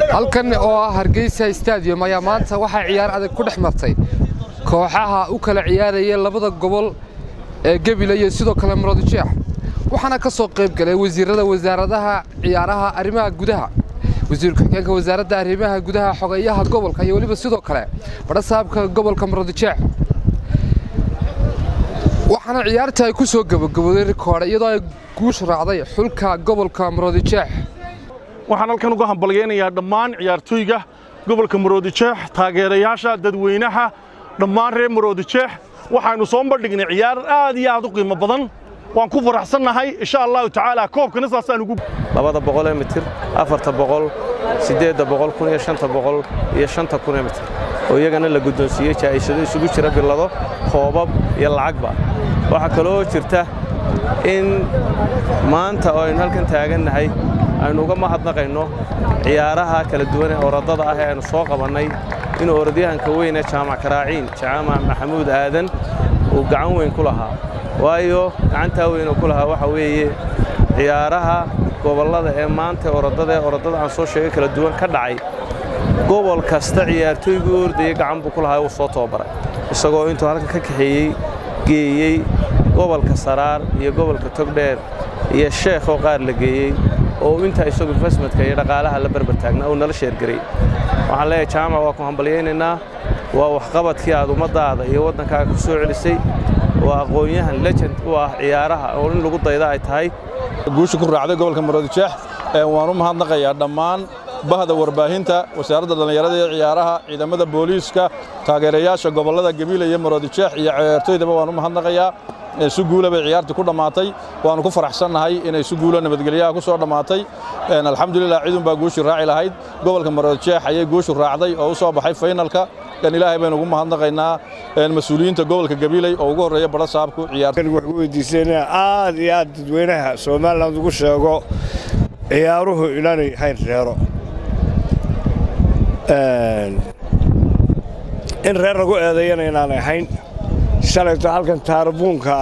halkan oo ah hargeysa stadium ayaa maanta waxaa ciyaar adag ku dhex martay kooxaha u kala ciyaaraya labada gobol ee gebile iyo sidoo kale muradjeex waxaana ka soo qayb galay wasiirada wasaaradaha ciyaaraha arrimaha gudaha wasiir ku-xigeenka wasaaradda arrimaha gudaha xogeeyaha gobolka iyo weliba sidoo kale badhasaabka gobolka muradjeex waxaana ciyaarta ay ku soo gabagabooday rikoodha iyadoo ay guush raacday xulka gobolka muradjeex waxaan halkan uga hambalyaynayaa dhammaan ciyaartooyga gobolka maroodijeex taageerayaasha dadweynaha dhammaan reer maroodijeex waxaynu soo bandhignay ciyaar aad iyo aad u qiimo badan waan ku faraxsannahay insha allahu tacaala koobkana saasaan ugu labada boqolee mitir afarta boqol siddeedda boqol kun iyo shanta boqol iyo shanta kunee mitir oo iyagana la guddoonsiiyey jaa'ishado isugu jira billado koobab iyo lacagba waxaa kaloo jirta in maanta oo aynu halkan taagannahay aynu uga mahadnaqayno ciyaaraha kala duwan ee orodada ah ee aynu soo qabannay inuu orodyahanka weyn ee jaamac karaaciin jaamac maxamuud aadan uu gacan weyn ku lahaa waayo gacantaa weyn uu ku lahaa waxa weeye ciyaaraha gobollada ee maanta orodada ee orodada aan soo sheegay kala duwan ka dhacay gobol kasta ciyaartooygii u ordayey gacan buu ku lahaa uu soo tababaray isagoo intuu halkan ka kaxeeyey geeyey gobolka saraar iyo gobolka togdheer iyo sheekhoo qaar la geeyey oo intaa isagu investmentka iyo dhaqaalaha la barbar taagnaa uu nala sheergaray waxaan leeyahay jaamac waa ku hambalyaynaynaa waa waxqabadkii aad ummaddaada iyo waddankaaga ku soo celisay waa aqoon-yahan legend u ah ciyaaraha oo in lagu dayda ay tahay guusha ku raacday gobolka maroodijeex waan u mahadnaqayaa dhammaan bahda warbaahinta wasaaradda dhallinyarada iyo ciyaaraha ciidamada booliiska taageerayaasha gobollada gabiila iyo maroodijeex iyo ciyaartooydaba waan u mahadnaqayaa si guula bay ciyaartii ku dhammaatay waannu ku faraxsannahay inay si guula nabadgelyaha ku soo dhammaatay alxamdulilah cidun baa guushii raaci lahayd gobolka maroodijeex ayay guushu raacday oo u soo baxay faynalka kan ilaahay baynu ugu mahadnaqaynaa mas-uuliyiinta gobolka gabiiley oo ugu horreeya badha saabku ciyaartan waxu weydiisanaa aad iyo aad dadweynaha somalilan ugu sheego ciyaaruhu inaanay hayn reero in reer lagu eedeeyana inaanay ahayn shalayto halkan taarabuunka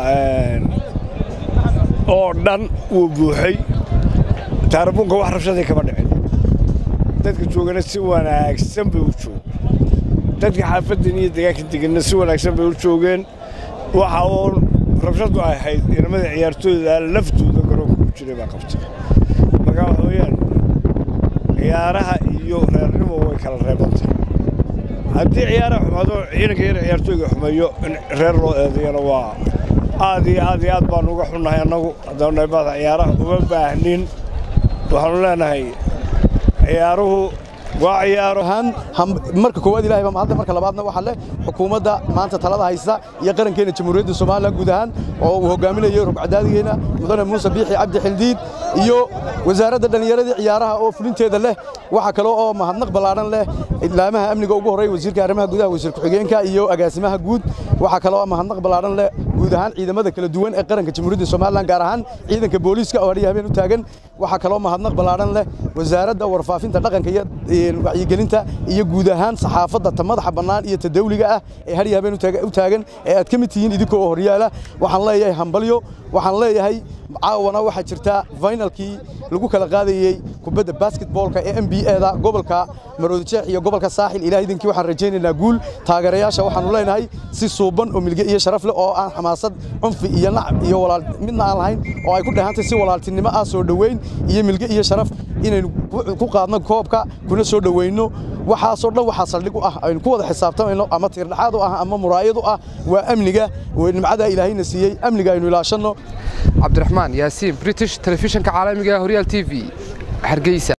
oo dhan wuu buuxay taarabuunka wax rabshadii kama dhicin dadka joogana si wanaagsan bay u joogeen dadka xaafaddan iyo deegaanka deganna si wanaagsan bay u joogeen waxa uun rabshaddu ay ahayd inamada ciyaartooyda laftooda garoonka ku jiray baa qabtay marka waxa weeyaan ciyaaraha iyo reernimo way kala reebantay haddii ciyaaraha xumaado ciidanka yar ciyaartooyga xumeeyo in reer loo eedeeyana waa aad iyo aad iyo aad baannu uga xunnahay annagu haddaanu nahay baada ciyaaraha uma baahnin waxaannu leenahay ciyaaruhu waa ciyaaro marka koowaad ilahay baa mahadle marka labaadna waxaa leh xukuumadda maanta talada haysta iyo qarankeena jamhuuriyadda somalilan guud ahaan oo uu hogaaminayo rugcadaadigeena mudane muuse biixi cabdi xildiid iyo wasaaradda dhallinyaradii ciyaaraha oo fulinteeda leh waxaa kale oo mahadnaq ballaadhan leh idlaamaha amniga ugu horreeya wasiirka arrimaha gudaha wasiir ku-xigeenka iyo agaasimaha guud waxaa kale oo mahadnaq ballaadhan leh guud ahaan ciidamada kala duwan ee qaranka jamhuuriyadda somalilan gaar ahaan ciidanka booliiska oo hadhiya habeen u taagan waxaa kaloo mahadnaq ballaadhan leh wasaaradda warfaafinta dhaqanka iyo wacyigelinta iyo guud ahaan saxaafadda ta madaxa bannaan iyo ta dawliga ah ee hadhiya habeen u taagan ee aad ka mid tihiin idinkoo oo horyaala waxaan leeyahay hambalyo waxaan leeyahay caawana waxaa jirta finalkii lagu kala qaadayey kubadda basketboolka ee n b eda gobolka maroodijeex iyo gobolka saaxil ilaah idinkii waxaan rajaynaynaa guul taageerayaasha waxaanu leenahay si suuban oo milge iyo sharaf leh oo aan xamaasad cunfi iyo nacab iyo walaal midna aan lahayn oo ay ku dhehantay si walaaltinimo ah soo dhoweyn iyo milge iyo sharaf inaynu ku qaadno koobka kuna soo dhoweyno waxaasoo dhan waxaa saldhig u ah aynu ku wada xisaabtamayno ama tiirdhexaad u ah ama muraayad u ah waa amniga nimcadaa ilaahayna siiyey amniga aynu ilaashanno cabdiraxmaan yaasiin british telefishinka caalamiga horyaal t v hargeysa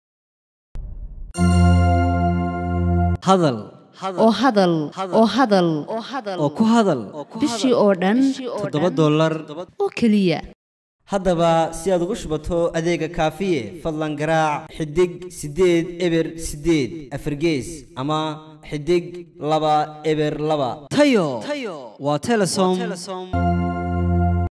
hadal oo hadal oo hadal oo ku hadal bishii oo dhan toddoba dollar oo keliya haddaba si aad ugu shubato adeega kaafiye fadlan garaac xidig siddeed eber siddeed afargees ama xidig laba eber laba tayo waa telesom